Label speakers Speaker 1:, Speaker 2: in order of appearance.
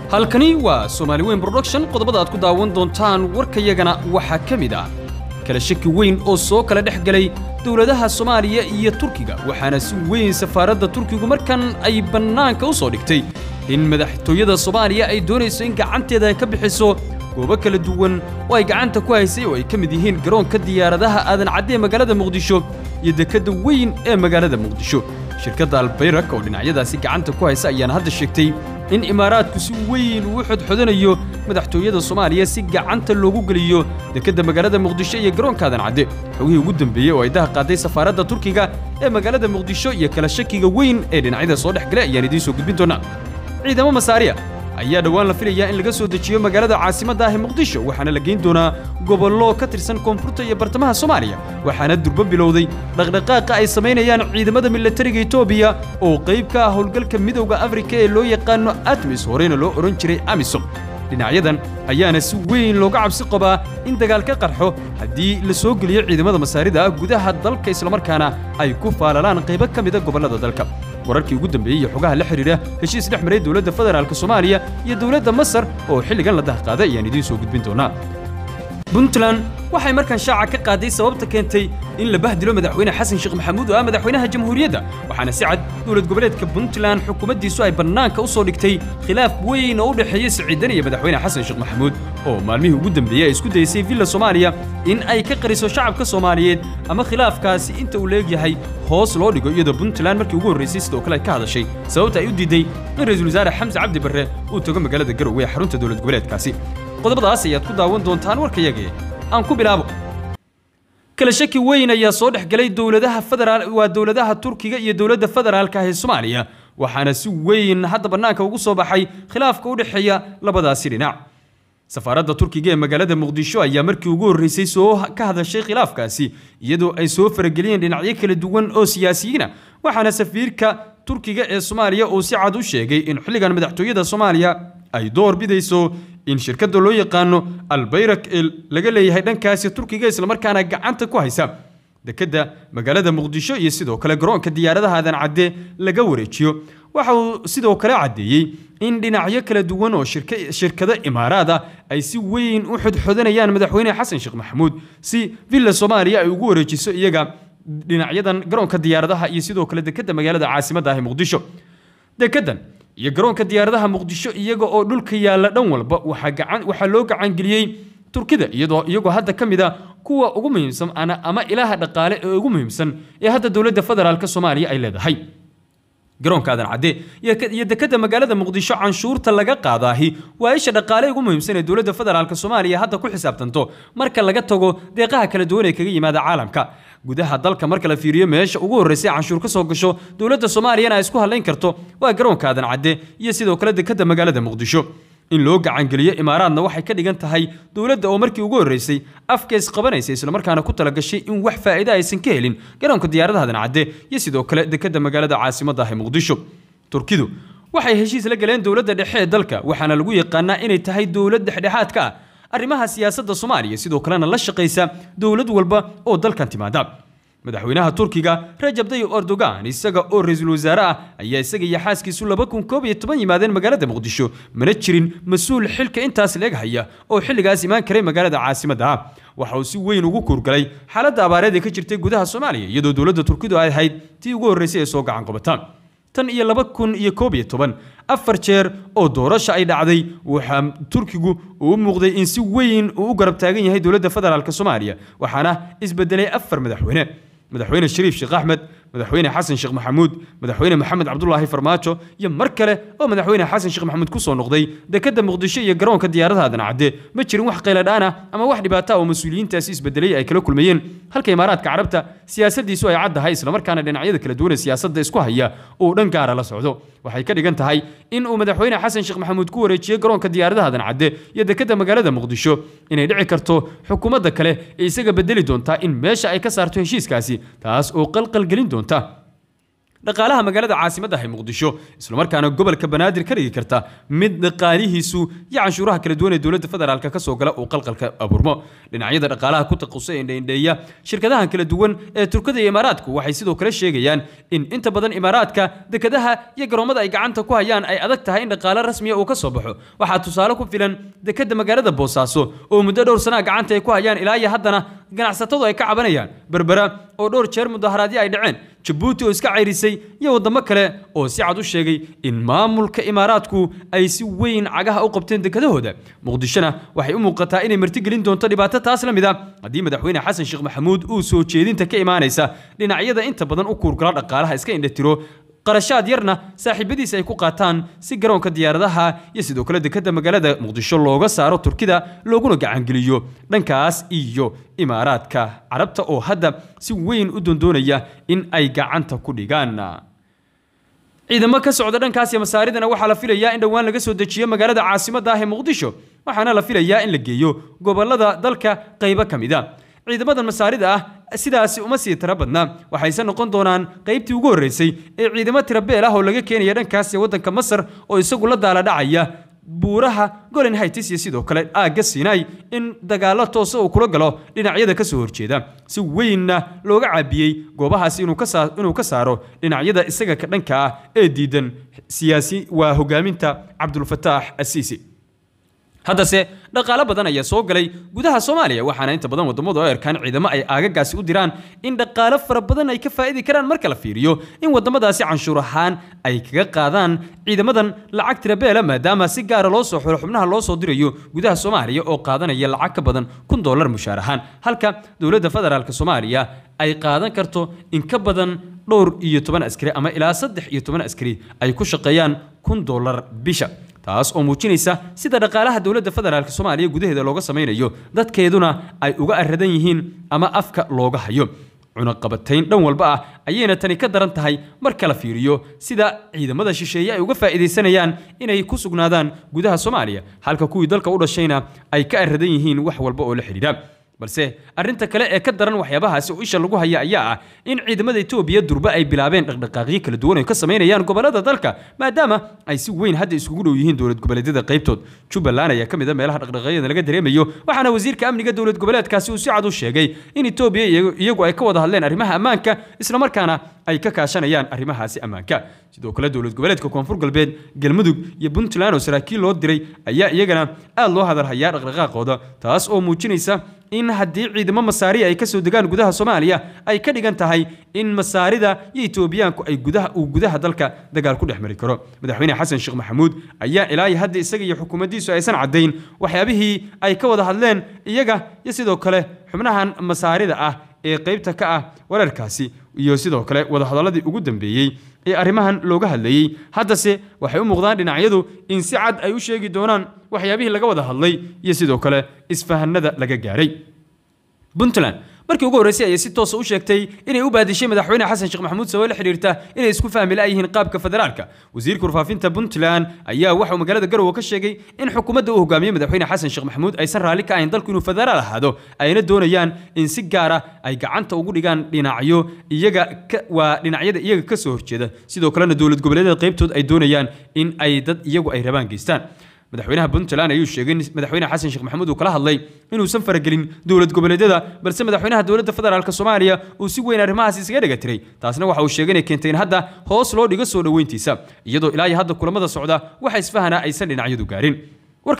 Speaker 1: halkani waa soomaali weyn production qodobada aad ku daawan doontaan warkayagana waxaa ka mid ah kala shaki weyn oo soo kala dhex galay dowladaha soomaaliya iyo turkiga waxaana si weyn safaaradda turkigu markan ay bannaanka u soo dhigtay in madaxtooyada soomaaliya ay doonayso in gacanteeda ay ka bixiso goobo kala duwan oo ay gacanta ku haysay oo ay ka mid yihiin garoonka diyaaradaha aadan cadde ee magaalada muqdisho iyo dekedda weyn ee magaalada muqdisho shirkadda albayrak oo dhinacyadaasi gacanta ku haysa ayaana hadda sheegtay in imaaraadku si weyn uu xodxodanayo madaxtooyada soomaaliya si gacanta loogu geliyo dekedda magaalada muqdisho iyo garoonka aadan cadde xogihii ugu dambeeyey oo ay daha qaaday safaaradda turkiga ee magaalada muqdisho iyo kala shakiga weyn ee dhinacyada soo dhex galay ayaan idiin soo gudbin doonaa ciidamo masaariya ayaa dhowaan la filayaa in laga soo dejiyo magaalada caasimadda ah ee muqdisho waxaana la geyn doonaa gobollo ka tirsan koonfurta iyo bartamaha soomaaliya waxaana durbo bilowday dhaqdhaqaaqa ay samaynayaan ciidamada milatariga etoobiya oo qayb ka ah howlgalka midowda afrika ee loo yaqaano atmis horeyna loo odhan jiray amisom dhinacyadan ayaana si weyn looga cabsi qabaa in dagaal ka qarxo haddii la soo geliyo ciidamada masaarida ah gudaha dalka islamarkaana ay ku faalalaan qaybo ka mida gobollada dalka wararkii ugu dambeeyey iyo xogaha la xidhiidha heshiis dhex maray dowladda federaalk soomaaliya iyo dowladda masar oo xilligan la dahqaaday ayaan idiin soo gudbin doonaa puntland waxay markan shaaca ka qaaday sababta keentay in la bahdilo madaxweyne xasan sheekh maxamuud oo ah madaxweynaha jamhuuriyadda waxaana si cad dowlad goboleedka puntland xukuumaddiisu ay bannaanka u soo dhigtay khilaaf weyn oo u dhexeeya siciidan iyo madaxweyne xasan sheekh maxamuud oo maalmihii ugu dambeeyey ay isku daysay villa soomaaliya in ay ka qariso shacabka soomaaliyeed ama khilaafkaasi inta uu leegyahay hoos loo dhigo iyadoo puntland markii ugu horraysay sidoo kale ay ka hadashay sababta ay u diiday in ra'iisul wasaare xamse cabdi barre uu tago magaalada garowe ee xarunta dowlad goboleedkaasi qodobadaas ayaad ku daawan doontaan warkayagee aan ku bilaabo kala shaki weyn ayaa soo dhex galay dowladaha federaal waa dowladaha turkiga iyo dowladda federaalka ah ee soomaaliya waxaana si weyn hadda bannaanka ugu soo baxay khilaafka u dhexeeya labadaasi dhinac safaaradda turkiga ee magaalada muqdisho ayaa markii ugu horreysay soo ka hadashay khilaafkaasi iyadoo ay soo farageliyeen dhinacyo kala duwan oo siyaasiyiina waxaana safiirka turkiga ee soomaaliya uu si cad u sheegay in xilligan madaxtooyada soomaaliya ay door bidayso in shirkadda loo yaqaano albayrak ee laga leeyahay dhankaasi turkiga islamarkaana gacanta ku haysa dekedda magaalada muqdisho iyo sidoo kale garoonka diyaaradaha aadan cadde laga wareejiyo waxa uu sidoo kale caddeeyey in dhinacyo kala duwan oo shirkado imaaraad ah ay si weyn u xodxodanayaan madaxweyne xasan sheekh maxamuud si villa soomaaliya ay ugu wareejiso iyaga dhinacyadan garoonka diyaaradaha iyo sidoo kale dekedda magaalada caasimadda ah ee muqdisho dekeddan iyo garoonka diyaaradaha muqdisho iyaga oo dhulka yaalla dhan walba waxaa loo gacangeliyey turkida iyadoo iyagoo hadda ka mid a kuwa ugu muhiimsan ama ilaha dhaqaale ee ugu muhiimsan ee hadda dowladda federaalk soomaaliya ay leedahay garoonka aadan cadde iyo dekedda magaalada muqdisho canshuurta laga qaadaahi waa isha dhaqaale ugu muhiimsan ee dowladda federaalk soomaaliya hadda ku xisaabtanto marka laga tago deeqaha kala duwan ee kaga yimaada caalamka gudaha dalka marka la fiiriyo meesha ugu horreysay canshuur ka soo gasho dowladda soomaaliyana ay isku hadlayn karto waa garoonka aadan cadde iyo sidoo kale dekedda magaalada muqdisho in loo gacangeliyo imaaraadna waxay ka dhigan tahay dowladda oo markii ugu horreysay afka isqabanaysa islamarkaana ku talagashay in wax faa'iida aysan ka helin garoonka diyaaradaha aadan cadde iyo sidoo kale dekedda magaalada caasimadda ah ee muqdisho turkidu waxay heshiis la galeen dowladda dhexe ee dalka waxaana lagu yaqaanaa inay tahay dowlad dhexdhexaad ka ah arrimaha siyaasadda soomaaliya sidoo kalena la shaqaysa dowlad walba oo dalkan timaada madaxweynaha turkiga rajab tayyib erdogan isaga oo ra-iisul wasaare ah ayaa isaga iyo xaaskiisu laba kun koob iyo toban yimaadeen magaalada muqdisho mana jirin mas-uul xilka intaas leeg haya oo xilligaas imaan karay magaalada caasimadda ah waxa uu si weyn ugu kuurgalay xaaladda abaareed ee ka jirtay gudaha soomaaliya iyadoo dowladda turkidu ay ahayd tii ugu horreysay ee soo gacan qabataan tan iyo laba kun iyo koob iyo toban afar jeer oo doorasha ay dhacday waxaa turkigu uu u muuqday in si weyn uu u garab taagan yahay dowladda federaalk soomaaliya waxaana isbedelay afar madaxweyne madaxweyne shariif sheekh axmed madaxweyne xasan sheekh maxamuud madaxweyne maxamed cabdulaahi farmaajo iyo mar kale oo madaxweyne xasan sheekh maxamuud ku soo noqday dekedda muqdisho iyo garoonka diyaaradaha aadan cadde ma jirin wax qayladhaan ah ama wax dhibaata oo mas-uuliyiintaasi isbedelay ay kala kulmayeen halka imaaraadka carabta siyaasaddiisu ay caddahay islamarkaana dhinacyada kala duwan ee siyaasadda isku haya uu dhan gaara la socdo waxay ka dhigan tahay in uu madaxweyne xasan sheekh maxamuud ku wareejiyey garoonka diyaaradaha aadan cadde iyo dekedda magaalada muqdisho inay dhici karto xukuumadda kale ee isaga bedeli doontaa in meesha ay ka saarto heshiiskaasi taas oo qalqalgelin doonta dhaqaalaha magaalada caasimadda ah ee muqdisho islamarkaana gobolka banaadir ka dhigi karta mid dhaqaalihiisu iyo canshuuraha kala duwan ee dowladda federaalk ka soo gala uu qalqalka abuurmo dhinacyada dhaqaalaha ku taqusa ee indhaindheeya shirkadahan kala duwan ee turkada iyo imaaraadku waxay sidoo kale sheegayaan in inta badan imaaraadka dekadaha iyo garoomada ay gacanta ku hayaan ay adag tahay in dhaqaale rasmiya uu ka soo baxo waxaa tusaale ku filan dekada magaalada boosaaso oo muddo dhowr sanaa gacanta ay ku hayaan ilaa iyo haddana ganacsatadu ay ka cabanayaan berbera oo dhowr jeer mudaharaadyo ay dhaceen jabuuti oo iska cayrisay iyo waddamo kale oo si cad u sheegay in maamulka imaaraadku ay si weyn cagaha u qabteen dekadahooda muqdishona waxay u muuqataa inay martigelin doonto dhibaato taas la mid a haddii madaxweyne xasan sheekh maxamuud uu soo jeedinta ka imaanaysa dhinacyada inta badan u kuurgala dhaqaalaha iska indhatiro qarashaad yarna saaxiibadiisa ay ku qaataan si garoonka diyaaradaha iyo sidoo kale dekadda magaalada muqdisho looga saaro turkida looguna gacangeliyo dhankaas iyo imaaraadka carabta oo hadda si weyn u doondoonaya in ay gacanta ku dhigaan ciidamo ka socda dhankaas iyo masaaridana waxaa la filayaa in dhowaan laga soo dejiyo magaalada caasimadda ah ee muqdisho waxaana la filayaa in la geeyo gobolada dalka qaybo ka mid a ciidamadan masaarida ah sidaasi uma sii tiro badna waxayse noqon doonaan qaybtii ugu horreysay ee ciidamo tirabeel ah oo laga keenaya dhankaas iyo waddanka masar oo isagu la daala dhacaya buuraha golen haytis iyo sidoo kale aagga sinai in dagaallo toosa uu kula galo dhinacyada ka soo horjeeda si weynna looga caabiyey goobahaasi inuu ka saaro dhinacyada isaga ka dhanka ah ee diidan siyaasi waa hogaaminta cabdulfataax asiisi haddase dhaqaalo badan ayaa soo galay gudaha soomaaliya waxaana inta badan wadamadu ay arkaan ciidamo ay aagagaasi u diraan in dhaqaalo fara badan ay ka faa'idi karaan marka la fiiriyo in wadamadaasi canshuur ahaan ay kaga qaadaan ciidamadan lacag tirabeela maadaama si gaara loo soo xulo xubnaha loo soo dirayo gudaha soomaaliya oo qaadanaya lacag ka badan kun dollar mushaar ahaan halka dowladda federaalk soomaaliya ay qaadan karto in ka badan dhowr iyo toban askari ama ilaa saddex iyo toban askari ay ku shaqeeyaan kun dollar bisha taas oo muujinaysa sida dhaqaalaha dowladda federaalk soomaaliya gudaheeda looga samaynayo dadkeeduna ay uga aradan yihiin ama afka looga hayo cunaqabatayn dhan walba ah ayayna tani ka daran tahay marka la fiiriyo sida ciidamada shisheeye ay uga faa'iidaysanayaan inay ku sugnaadaan gudaha soomaaliya halka kuwii dalka u dhashayna ay ka aradan yihiin wax walba oo la xidhiidha balse arrinta kale ee ka daran waxyaabahaasi oo isha lagu haya ayaa ah in ciidamada etoobiya durba ay bilaabeen dhaqdhaqaaqyo kala duwan oo ka samaynayaan gobollada dalka maadaama ay si weyn hadda iskugu dhow yihiin dowlad goboleedyada qaybtood jubbaland ayaa ka mid a meelaha dhaqdhaqaaqyada laga dareemayo waxaana wasiirka amniga dowlad goboleedkaasi uu si cad u sheegay in etoobiya iyagu ay ka wada hadleen arrimaha ammaanka islamarkaana ay ka kaashanayaan arrimahaasi ammaanka sidoo kale dowlad goboleedka koonfur galbeed galmudug iyo puntland oo saraakiil loo diray ayaa iyagana aad loo hadalhayaa dhaqdhaqaaqooda taas oo muujinaysa in haddii ciidamo masaariya ay ka soo degaan gudaha soomaaliya ay ka dhigan tahay in masaarida iyo etoobiyaanku ay gudaha uu gudaha dalka dagaal ku dhex mari karo madaxweyne xasan sheekh maxamuud ayaa ilaa iyo hadda isaga iyo xukuumaddiisu aysan caddayn waxyaabihii ay ka wada hadleen iyaga iyo sidoo kale xubnahan masaarida ah ee qaybta ka ah wararkaasi iyo sidoo kale wadahadaladii ugu dambeeyey ee arrimahan looga hadlayey haddase waxay u muuqdaan dhinacyadu in si cad ay u sheegi doonaan waxyaabihii laga wada hadlay iyo sidoo kale isfahanada laga gaaray puntland markii ugu horreysay ayay si toosa u sheegtay inay u baadishay madaxweyne xasan sheekh maxamuud sabab la xiriirta inay isku fahmi la'yihiin qaabka federaalka wasiirka warfaafinta puntland ayaa waxauu magaalada garowe ka sheegay in xukuumadda uu hogaamiyey madaxweyne xasan sheekh maxamuud aysan raalli ka ahayn dalku inuu federaal ahaado ayna doonayaan in si gaara ay gacanta ugu dhigaan dhinacyo iyaga waa dhinacyada iyaga ka soo horjeeda sidoo kalena dowlad goboleedyada qaybtood ay doonayaan in ay dad iyagu ay rabaan geystaan madaxweynaha puntland ayuu sheegay in madaxweyne xasan sheekh maxamuud uu kala hadlay inuusan faragelin dowlad goboleedyada balse madaxweynaha dowladda federaalk soomaaliya uu si weyn arrimahaas isaga dhega tiray taasna waxa uu sheegay inay keentay in hadda hoos loo dhigo soo dhoweyntiisa iyadoo ilaa iyo hadda kulamada socda waxa isfahana aysan dhinacyadu gaarin